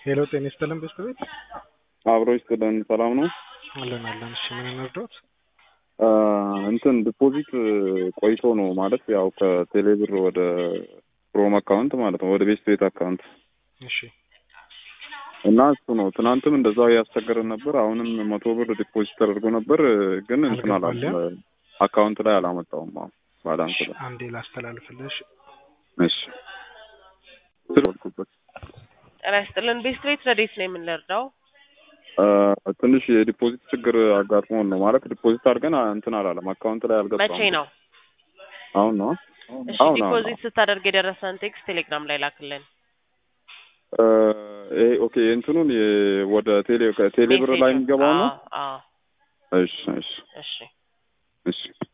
ሄሎ ጤና ይስጥልን ቤስት ቤት አብሮ ይስጥልን። ሰላም ነው አለን አለን። እሺ ምን እንርዳዎት? እንትን ዲፖዚት ቆይቶ ነው ማለት ያው ከቴሌብር ወደ ክሮም አካውንት ማለት ነው ወደ ቤስት ቤት አካውንት እሺ እና እሱ ነው። ትናንትም እንደዛው ያስቸገረን ነበር። አሁንም መቶ ብር ዲፖዚት ተደርጎ ነበር፣ ግን እንትን አላለም አካውንት ላይ አላመጣውም። አሁን ባላንስ ላይ አንዴ ላስተላልፍልሽ። እሺ ስለወልኩበት ጤና ይስጥልን ቤስት ቤት ረዴት ነው የምንረዳው? ትንሽ የዲፖዚት ችግር አጋጥሞን ነው ማለት ዲፖዚት አድርገን እንትን አላለም አካውንት ላይ አልገባም። መቼ ነው? አሁን ነው እሺ አሁን አሁን ዲፖዚት ስታደርግ የደረሰን ቴክስት ቴሌግራም ላይ ላክልን። ይሄ ኦኬ እንትኑን የ- ወደ ቴሌ ቴሌ ብር ላይ ሜሴጁን። የሚገባው ነው። አዎ፣ አዎ። እሺ እሺ እሺ እሺ